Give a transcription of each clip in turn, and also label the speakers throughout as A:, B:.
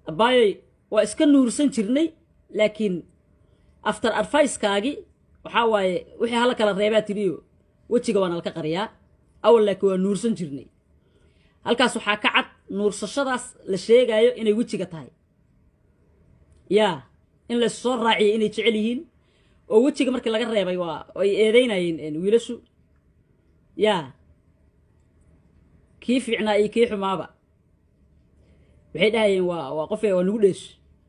A: abaayoy waa iska nuursan jirnay laakiin after advicekaagi waxaa waaye wixii hala kala reebaa tiriyo wejiga waana laka qariyaa awal laakiin waa nuursan jirnay halkaas waxaa ka cad nuursashadaas la sheegaayo inay wejiga tahay yaa in la soo raaciyay inay jecel yihiin oo wejiga markii laga reebay waa ay eedeynayeen wiilashu yaa kii fiicnaa iyo kii xumaaba waxay dhahayeen waa waa qofe waa nagu dheesh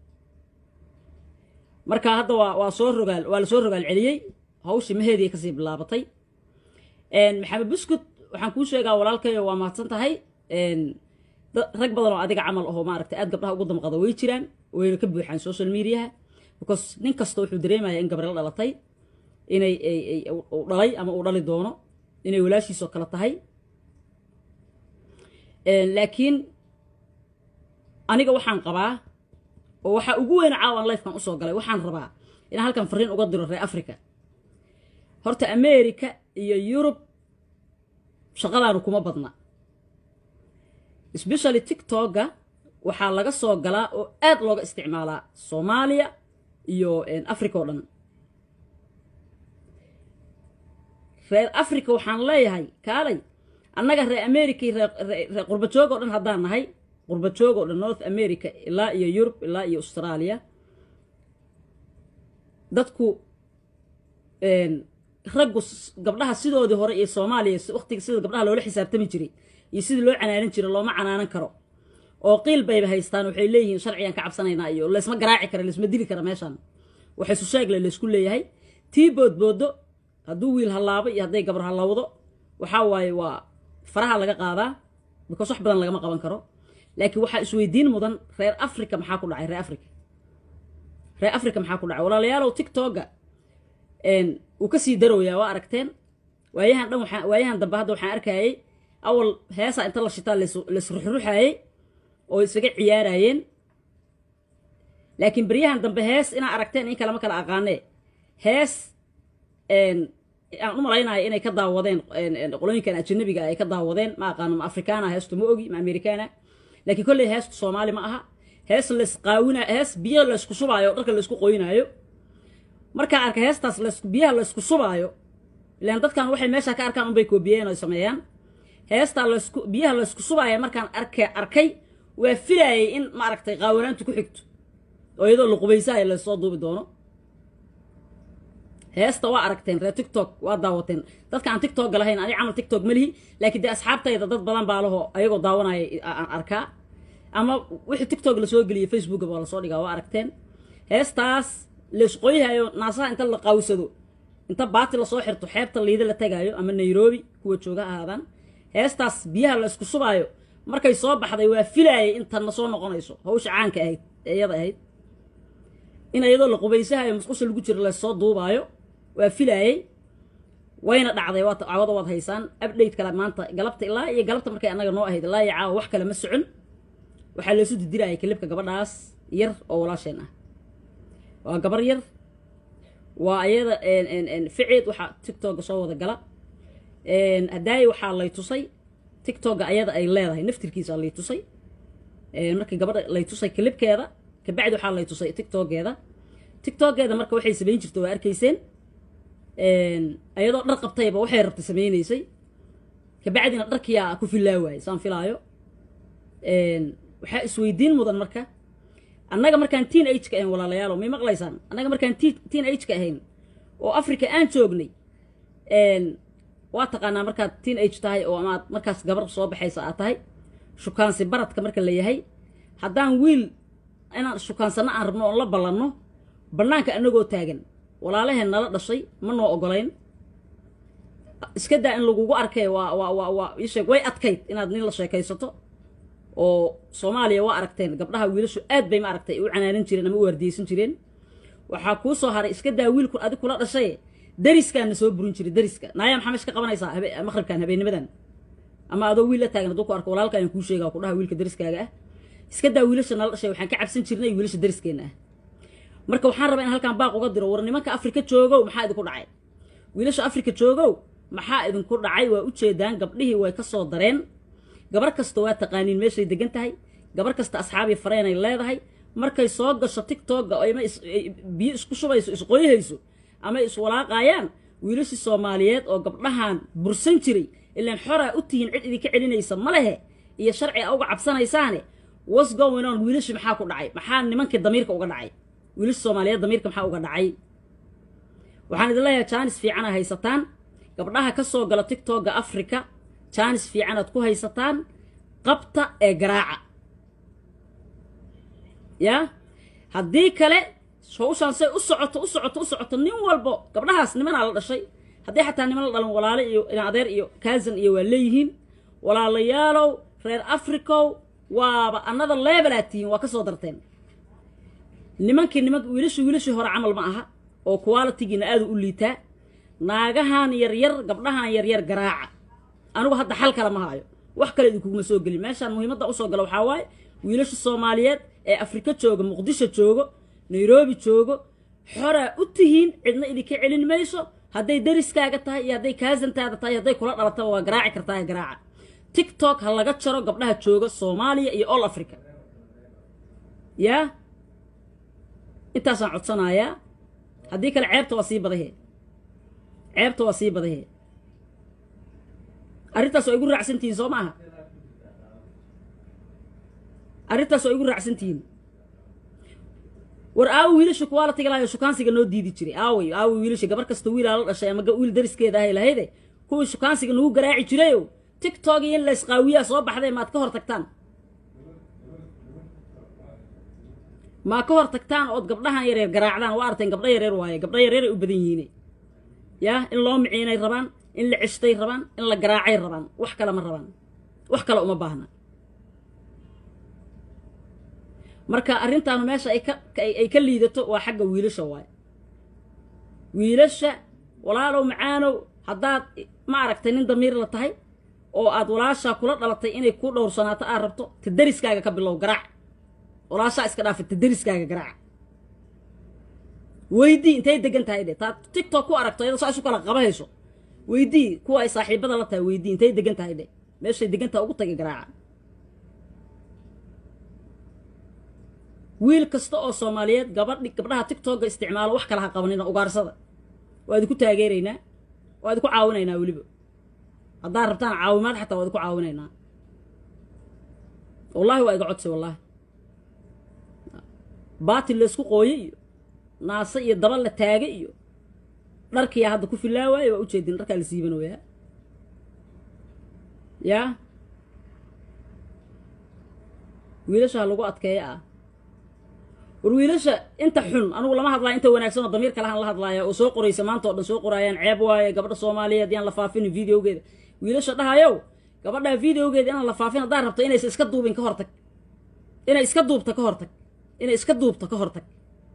A: marka hadda waa waa soo rogaal waa la soo rogaal celiyey hawshii maheedii kasii bilaabatay maxamed buskut waxaan kuu sheegaa walaalkayo waa mahadsan tahay rag badan oo adiga camal ahoo maaragtay aad gabdhaha ugu damqada way jiraan wayna ka buuxaan social mediaha because nin kasta wuxuu dareemaya in gabriel dhalatay inay uu dhalay ama uu dhali doono inay walaashiisoo kale tahay laakiin aniga waxaan qabaa oo waxaa ugu weyna caawan lifekan usoo galay waxaan rabaa inaan halkan fariin uga diro reer africa horta america iyo yurub shaqadaanu kuma badna especially tictokga waxaa laga soo galaa oo aad looga isticmaalaa soomaaliya iyo africa oo dhan reer africa waxaan leeyahay kaalay annaga reer america iyo reer qurbajoog oo dhan haddaan nahay qurbajoog oo dhan north america ilaa iyo yurub ilaa iyo australia dadku raggu gabdhaha sidoodii hore iyo soomaaliya waqtiga sida gabdhaha loola xisaabtami jiray iyo sidii loo canaanan jiray looma canaanan karo oo qiil bayba haystaan waxay leeyihiin sharcigan ka cabsanaynaa iyo laysma garaaci kara laysma dili kara meeshaan waxay susheegle laysku leeyahay tii boodboodo hadduu wiil hallaabo iyo hadday gabar hallawdo waxaa waaye waa faraha laga qaadaa because wax badan lagama qaban karo laakiin waxaa isweydiin mudan reer africa maxaa ku dhacay reer africa reer africa maxaa ku dhacay walaalayaalow tictokga wuu ka sii darooyaa waa aragteen waayahan dhan waxaa waayahan dambe hadda waxaan arkayay awal heesa inta la shitaa laisruxruxaayey oo isaga ciyaarayeen laakiin beryahan dambe hees inaa aragteen in kalema kala aqaanee hees aan u malaynayo inay ka daawadeen qolooyinkan ajanabiga ay ka daawadeen ma aqaano ma afrikaana heestu ma ogi ma amerikaana laakiin kolley heestu soomaali ma aha hees laysqaawina hees biyo laysku shubaayo o dharka laysku qoynaayo markaa arka heestaas biyaha laysku shubaayo ilaan dadkan waxay meesha ka arkaan unbay koobiyeen oo sameeyaan heestaa laysku biyaha laysku shubaayo markaan arka arkay waa filaayay in maaragtay qaawanaantu ku xigto oo iyadoo la qubaysaaya laysoo duubi doono heesta waa aragteen reer tictok waa daawateen dadka aan tictokga lahayn ani camal tictok ma lihi laakiin dee asxaabtayda dad badan baa laho ayagoo daawanaya aan arkaa ama wixii tictok lasoo geliyay facebookga waa lasoo dhigaa waa aragteen heestaas laysqoyhayo naasaha inta la qawsado inta baati lasoo xirto xeebta liida la tagaayo ama nairobi kuwa jooga ahaadaan heestaas biyaha laysku subaayo markay soo baxday waa filaayay intanna soo noqonayso hawsha caanka ahayd ee iyada ahayd in iyadoo la qubaysahayo musqusha lagu jiro laysoo duubaayo waa filaayey wayna dhacday caawada waad haysaan update kale maanta galabta ilaa iyo galabta markay annaga noo ahayd ilaa iyo caawa wax kale ma socon waxaa laysu didirayay kalibka gabadhaas yar oo walaasheen ah waa gabar yar waa ayada ficeed waxaa tictokga soo wada gala hadaaye waxaa lay tusay tictokga ayada ay leedahay naftirkiisa lay tusay markii gabadha lay tusay kalibkeeda kabacdi waxaa lay tusay tictokgeeda tictokgeeda marka waxay samayn jirta waa arkayseen ayadoo dhar qabtayba waxay rabtay samaynaysay kabacdina dharkiyaa ku filaa waayey saan filaayo waxaa isweydiin mudan marka annaga markaan teen age ka ahayn walaalayaalo may maqlaysaan annaga markaan teen age ka ahayn oo africa aan joognay waa taqaanaa markaad teen age tahay oo amaad markaas gabar soo baxaysa aad tahay shukaansi baradka marka la yahay haddaan wiil inaan shukaansano aan rabno oon la ballanno bannaanka annagoo taagan walaalaheen nala dhashay ma noo ogolayn iska daa in lagugu arkay waa waa waa waa ii sheeg way adkayd inaad nin la sheekaysato oo soomaaliya waa aragteen gabdhaha wiilashu aad bay ma aragtay u canaanan jireen ama u waardiyeysan jireen waxaa kuu soo haray iska daa wiilku adig kula dhashay dariskaana soo burin jiray dariska naaya maxaa meesha ka qabanaysaa maqribkan habeennimadan ama adoo wiil la taagan hadduu ku arko walaalka ayaan kuu sheegaa ku dhaha wiilka dariskaaga ah iska daa wiilasha nala dhashay waxaan ka cabsan jirnay wiilasha dariskeena ah marka waxaan rabaa in halkaan baaq uga diro war nimanka afrika joogow maxaa idinku dhacay wiilasha afrika joogow maxaa idinku dhacay waa ujeedaan gabdhihii way ka soo dareen gabar kasta waa taqaaniin meeshay degan tahay gabar kasta asxaabii fareenay leedahay markay soo gasho tictokga ama biyo isku shubayso isqoyhayso ama iswalaaqayaan wiilashii soomaaliyeed oo gabdhahan bursan jiray ilaan xoraa u tihiin cid idinka celinaysa ma lehe iyo sharci a uga cabsanaysaane was going on wiilashii maxaa ku dhacay maxaa nimankii damiirka uga dhacay wiilashii soomaaliyeed damiirka maxaa uga dhacay waxaan idin leeyahay jaanis fiicana haysataan gabdhaha ka soo gala tictokga africa jaanis fiicanaad ku haysataan qabta ee garaaca yaa haddii kale hawshaan say u socoto u socoto u socoto nin walbo gabdhahaas nimanaa la dhashay haddii xataa niman la dhalan walaale iyo adeer iyo kaasan iyo waa leeyihiin walaalayaalow reer africow waaba another levelaa tihiin waa ka soo darteen nimankii niman wiilashii wiilashii hore camal ma aha oo qualitigiina aadu u liitaa naagahan yaryar gabdhahan yaryar garaaca anigu hadda xal kale ma haayo wax kale idinkuguma soo gelin meeshaan muhiimadda usoo gala waxaa waaye wiilasha soomaaliyeed ee afrika jooga muqdisho joogo nairobi joogo xoraa u tihiin cidna idinka celin mayso hadday dariskaaga tahay iyo hadday kaasantaada tahay hadday kula dhalataba waa garaaci kartaa garaaca tictok ha laga jaro gabdhaha jooga soomaaliya iyo all africa yaa intaasaan codsanayaa haddii kale ceebta waa sii badahe ceebta waa sii badahe arrintaas waa igu raacsantihiin soo maaha arrintaas waa igu raacsantihiin war aawo wiilasha kuwaa la tagi lahayo shukaansiga noo diidi jiray aaway aaway wiilasha gabar kasta wiilaa la dhashay ama wiil dariskeeda ahay lahayde kuwii shukaansiga nagu garaaci jirayo tictok iyo in laysqaawiyaa soo baxday maad ka hor tagtaan maa ka hor tagtaan ood gabdhahan yareer garaacdaan waa arteen gabdho yareer waaye gabdho yareeray u badan yihiine yaa in loo miciinay rabaan in la ceshtay rabaan in la garaacay rabaan wax kale ma rabaan wax kale uma baahna marka arrintaanu meesha ay ka ay ka liidato waa xagga wiilasha waaye wiilasha walaalow macaanow haddaad ma aragtay nin damiir la tahay oo aad walaashaa kula dhalatay inay ku dhowrsanaato aad rabto ta dariskaaga ka bilow garaac walaashaa iska dhaafa ta dariskaaga garaac weydii intay degan tahay de taad tictok ku aragto iyadoo saa isu kala qabahayso weydii kuwa ay saaxiibada la tahay weydii intay degan tahay de meeshay degan tahay ugu tagay garaaca wiil kasta oo soomaaliyeed gabadhi gabdhaha tictokga isticmaalo wax kala ha qabanina ugaarsada waa idinku taageeraynaa waa idinku caawinaynaa weliba haddaad rabtaan caawimaad xataa waa idinku caawinaynaa wallahi waa iga codsi wallaahi baatil laysku qooye iyo naase iyo daba la taage iyo dharkiyaa hadda ku filaa waaye waa ujeedin dharkaa la siibanayaa yaa wiilasha ha lagu adkeeya ah war wiilasha inta xun anugu lama hadlaayo inta wanaagsan oo damiir kalahan la hadlaaya oo soo qoraysa maanta oo dhan soo qoraayaan ceeb waaye gabadha soomaaliyeed yaan la faafinin videogeeda wiilasha dhahayow gabadhaa videogeeda inaan la faafin haddaa rabto inaysa iska duubin ka hortag inay iska duubta ka hortag inay iska duubto ka hortag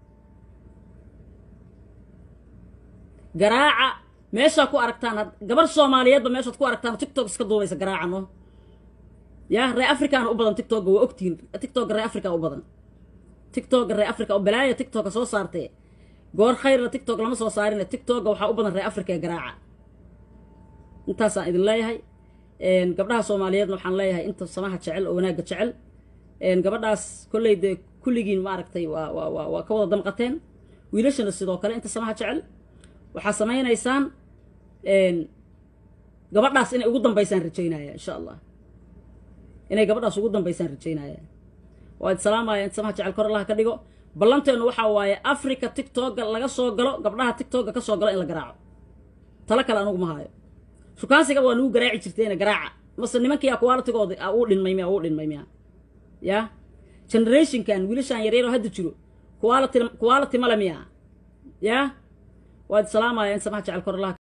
A: garaaca meeshaa ku aragtaan gabar soomaaliyeedba meeshaad ku aragtaan tictok iska duubaysa garaaca no yaa ree africana u badan tictokga waa ogtihiin tictokga ree africa u badan tictokga ree africa oo balaaya tictokka soo saartee goor khayrna tictok lama soo saarine tictokga waxaa u badan ree africa ee garaaca intaasaan idin leeyahay gabdhaha soomaaliyeedna waxaan leeyahay inta samaha jecel oo wanaagga jecel gabadhaas kolley dee kulligiin maaragtay waa waa waa waa ka wada damqateen wiilashana sidoo kale inta samaha jecel waxaa samaynaysaan gabadhaas inay ugu dambaysaan rajaynaya insha allah inay gabadhaas ugu dambaysaan rajaynaya waa id salaamaya inta samaha jecel kor allaha ka dhigo ballanteennu waxaa waaye africa tictokga laga soo galo gabdhaha tictokga ka soo galo in la garaaco talo kale anugu ma haayo shukaansiga waa nagu garaaci jirteena garaaca mase nimankiiyaa qualitigooda uu dhinmay miya uu dhinmay miya yaa generationkan wiilashaan yaryaroo hadda jiro quality quality male miya yaa waad salaamaya in samaha jecel kor allaha